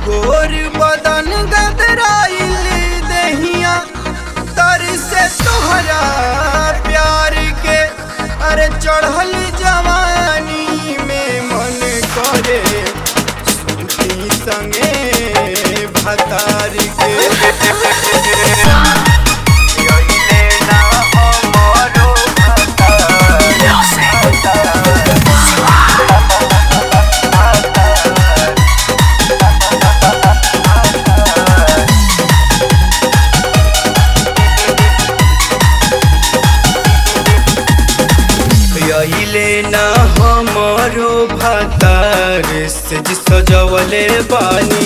गोर बदन गदराइल दहिया तर से तोहरा प्यार के अरे चढ़ल जवानी में मन करे सूती संगे भतार के यहिले ना हमरो यहिले ना हमरो भतार से सजवले बानी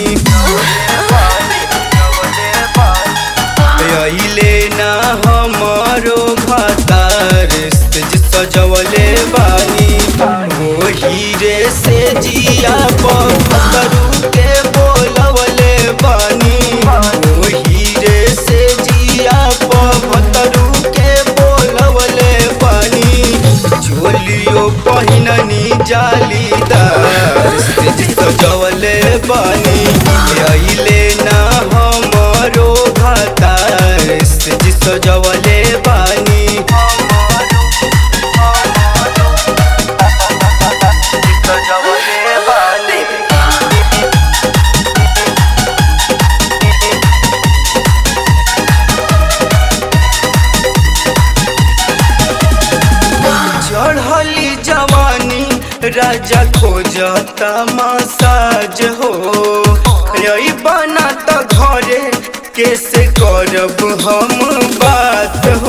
यहिले ना हमरो भतार से सजवले बानी वो हीरे से जिया पत्थरू के बोलवले बानी वो हीरे से जिया पत्थरू के बोलवले बानी झोलियो पहिननी जालीदार से सजवले बानी अइले ना हमरो भतार से सजवले बानी सजवले बानी चढ़ली जवानी राजा खोजता मसाज हो यही बना तो घरे कैसे करब हम बात हो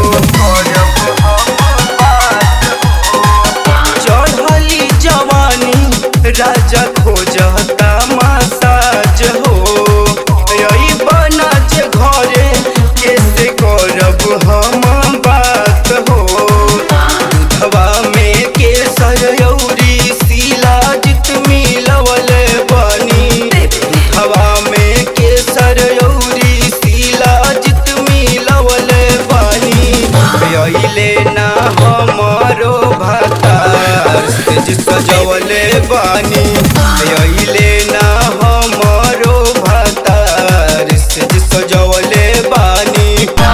चढ़ली जवानी राजा खोजता मसाज हो यही बना जे घरे कैसे करब हम बात हो दूधवा में केसर यौरी शिलाजित मिलवल बनी दूधवा में केसर यौरी शिलाजित मिलवल बनी अइले ना हमरो भतार से सजवले बानी अइले ना हमरो भतार से सजवले बानी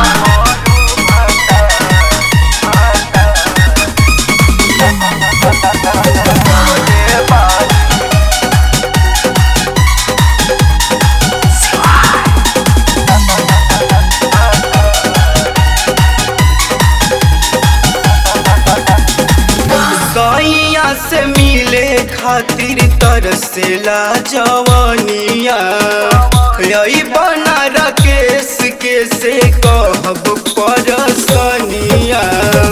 सैया से मिले खातिर तरसेला जवानिया यही बना राकेश के से कहब परसनिया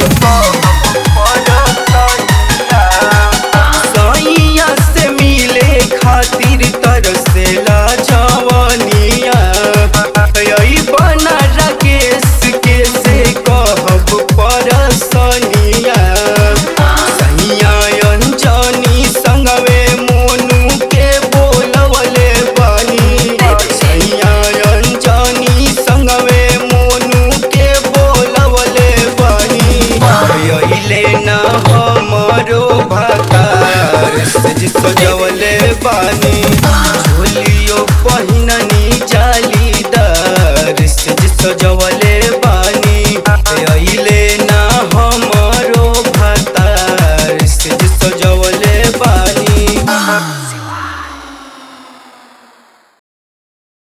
सैया से मिले खातिर तरसेला जवानिया यही बना राकेश के से कहब परसनिया सैया अंजनी संगवे मोनू के बोलवले बानी सैया अंजनी संगवे मोनू के बोलवले बानी अइले ना हमरो भतार से सजवले बानी